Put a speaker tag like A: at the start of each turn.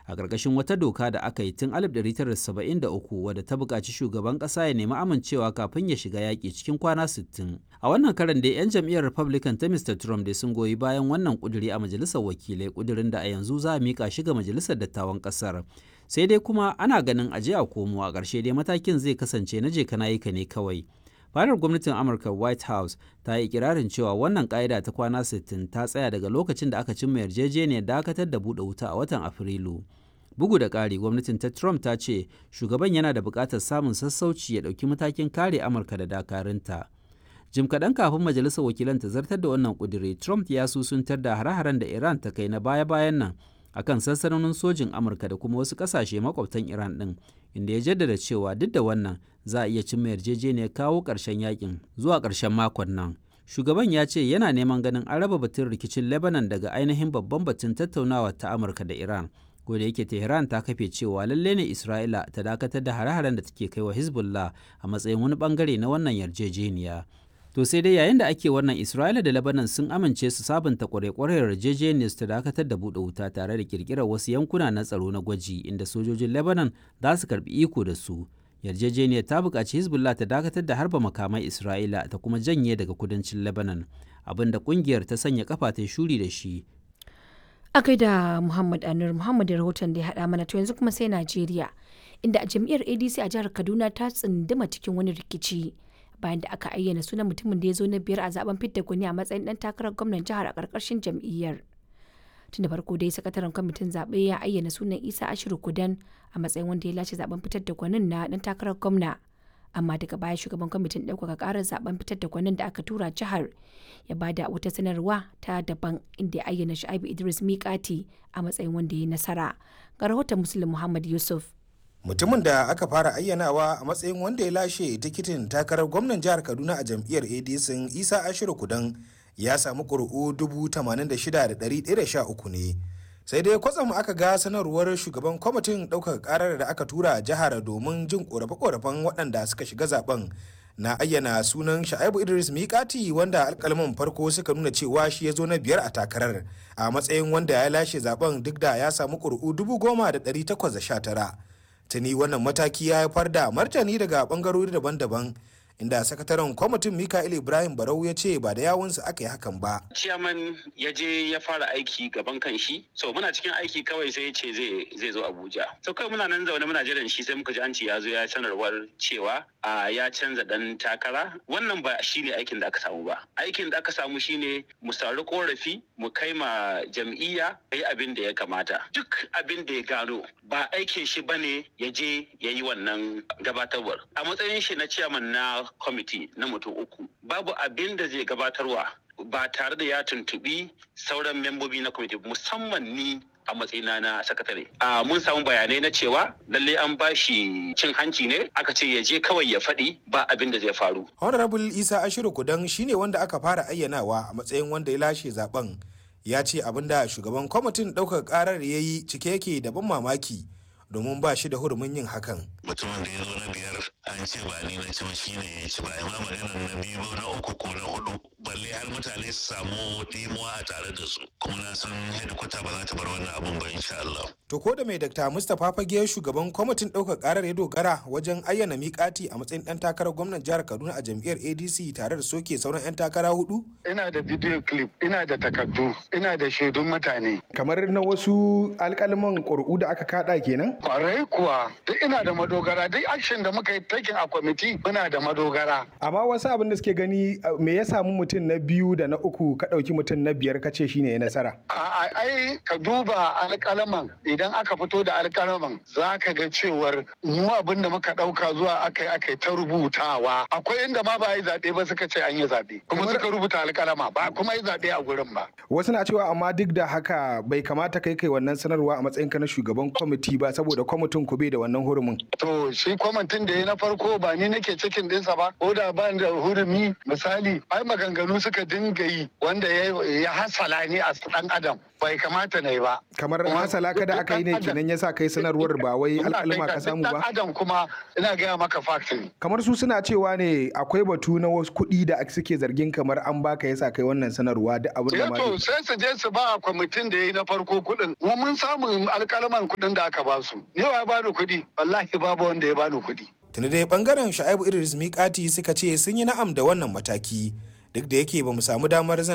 A: a ƙarƙashin wata doka da aka yi tun 1973 wadda ta buƙaci shugaban ƙasa ya nemi amincewa kafin ya shiga yaƙi cikin kwana 60. A wannan karan dai 'yan jam'iyyar Republican ta Mr. Trump dai sun goyi bayan wannan ƙuduri a majalisar wakilai ƙudurin da a yanzu za a miƙa shi ga majalisar dattawan ƙasar. Sai dai kuma ana ganin aje a komo a ƙarshe dai matakin zai kasance na je kana yi ka ne kawai. fadar gwamnatin amurka white house ta yi ikirarin cewa wannan ƙa'ida ta kwana 60 ta tsaya daga lokacin da aka cimma yarjejeniyar dakatar da buɗe wuta a watan afrilu bugu da ƙari gwamnatin ta trump ta ce shugaban yana da buƙatar samun sassauci ya ɗauki matakin kare amurka da dakarunta jim kaɗan kafin majalisar wakilan ta zartar da wannan ƙudiri trump ya susuntar da hare-haren da iran ta kai na baya-bayan nan akan sansanonin sojin amurka da kuma wasu ƙasashe makwabtan iran ɗin inda ya jaddada cewa duk da wannan za a iya cimma yarjejeniyar kawo ƙarshen yakin zuwa ƙarshen makon nan shugaban ya ce yana neman ganin an raba batun rikicin lebanon daga ainihin babban batun tattaunawa ta amurka da iran da yake tehran ta kafe cewa lalle ne isra'ila ta dakatar da hare-haren da take kai wa hezbollah a matsayin wani bangare na wannan yarjejeniya to sai dai yayin da ake wannan isra'ila da lebanon sun amince su sabunta kwarekwarar yarjejeniyar su ta dakatar da buɗe wuta tare da kirkirar wasu yankuna na tsaro na gwaji inda sojojin lebanon za su karbi iko da su yarjejeniyar ta buƙaci hezbollah ta dakatar da harba makamai isra'ila ta kuma janye daga kudancin lebanon abinda ƙungiyar ta sanya kafa ta shuri da shi
B: a gaida muhammad anur muhammad rahoton da ya haɗa mana to yanzu kuma sai najeriya inda a jam'iyyar adc a jihar kaduna ta tsunduma cikin wani rikici bayan da aka ayyana sunan mutumin da ya zo na biyar a zaben fidda gwani a matsayin dan takarar gwamnan jihar a ƙarƙashin jam'iyyar tun da farko dai sakataren kwamitin zaɓe ya ayyana sunan isa ashiru kudan a matsayin wanda ya lashe zaben fitar da gwanin na dan takarar gwamna amma daga baya shugaban kwamitin ɗaukaka ƙarar zaben fitar da gwanin da aka tura jihar ya bada wata sanarwa ta daban inda ya ayyana shu'aibu idris miƙati a matsayin wanda ya yi nasara ga rahoton muslim muhammad yusuf
C: mutumin da aka fara ayyanawa a matsayin wanda ya lashe tikitin takarar gwamnan jihar kaduna a jam'iyyar adc isa ashiru kudan ya samu ƙuri'u 86,113 ne sai dai kwatsam aka ga sanarwar shugaban kwamitin ɗaukaka ƙarar da aka tura jihar domin jin ƙorafe-ƙorafen waɗanda suka shiga zaben na ayyana sunan sha'ibu idris mikati wanda alkalman farko suka nuna cewa shi ya zo na biyar a takarar a matsayin wanda ya lashe zaben duk da ya samu ƙuri'u 10,819 tuni wannan mataki ya haifar da martani daga ɓangarori daban-daban inda sakataren kwamitin mikael ibrahim barau ya ce ba da yawunsa aka yi hakan ba
D: ciyaman ya je ya fara aiki gaban kan shi so muna cikin aiki kawai sai ya ce zai zo abuja so kawai muna nan zaune muna jiran shi sai muka ji an ce ya zo ya sanarwar cewa a ya canza dan takara wannan ba shine aikin da aka samu ba aikin da aka samu shine mu sauri korafi mu kai ma jam'iyya yi abin da ya kamata duk abin da ya gano ba aikin shi bane ya je ya yi wannan gabatarwar a matsayin shi na ciyaman na kwamiti na mutum uku babu abin da zai gabatarwa ba tare da ya tuntubi sauran membobi na kwamiti musamman ni a matsayina na sakatare. A mun samu bayanai na cewa lalle an ba shi cin hanci ne aka ce ya je kawai ya faɗi ba abin da zai faru.
C: Honorable Isa Ashiru Kudan shine wanda aka fara ayyanawa a matsayin wanda ya lashe zaben ya ce abin da shugaban kwamitin ɗaukar ƙarar ya yi cike yake da ban mamaki domin ba shi da hurumin yin hakan.
E: mutumin da ya zo na biyar an ce ba ni na ci ba shi ne ya ci ba amma maganar na biyu ba na uku ko na hudu balle har mutane su samu dimuwa a tare da su kuma na san hedikwata ba za ta bar wannan abun ba insha Allah.
C: To ko da mai Dr. Mustapha Fage shugaban kwamitin ɗaukar ƙarar ya dogara wajen ayyana miƙati a matsayin ɗan takarar gwamnan jihar Kaduna a jam'iyyar ADC tare da soke sauran 'yan takara hudu?
F: Ina da video clip, ina da takardu, ina da shaidun mutane.
G: Kamar na wasu alƙalman ƙuri'u da aka kaɗa kenan?
F: Kwarai kuwa, duk ina da madogara, duk action da muka yi taking a kwamiti muna da madogara.
G: Amma wasu abin da suke gani me ya samu mutum na biyu da na uku ka ɗauki mutum na biyar ka ce shine ya nasara?
F: A ai ka duba alƙalaman idan aka fito da alƙalaman za ka ga cewar mu abin da muka ɗauka zuwa aka yi aka yi ta rubutawa. Akwai inda ma ba yi zaɓe ba suka ce an yi zaɓe. Kuma suka rubuta alƙalama ba kuma yi zaɓe a gurin ba.
G: Wasu na cewa amma duk da haka bai kamata kai kai wannan sanarwa a matsayinka na shugaban kwamiti ba saboda kwamitin ku bai da wannan hurumin.
F: To shi kwamitin da ya na farko ba ni nake cikin ɗinsa ba ko da ba da hurumi misali ai maganganu suka dinga yi wanda ya hasala ni a ɗan adam bai kamata na yi ba
G: kamar hasala ka da aka yi ne kenan ya sa kai sanarwar ba wai alƙalma ka samu ba
F: adam kuma ina gaya maka fact ne
G: kamar su suna cewa ne akwai batu na wasu kuɗi da suke zargin kamar an baka yasa kai wannan sanarwa da abin da ma
F: to sai su je su ba kwamitin da ya yi na farko kuɗin mu mun samu alƙalman kuɗin da aka ba su ni ya bani kuɗi wallahi babu wanda ya bani kuɗi
C: tuni dai bangaren sha'ibu idris mikati suka ce sun yi na'am da wannan mataki duk da yake ba mu samu damar zan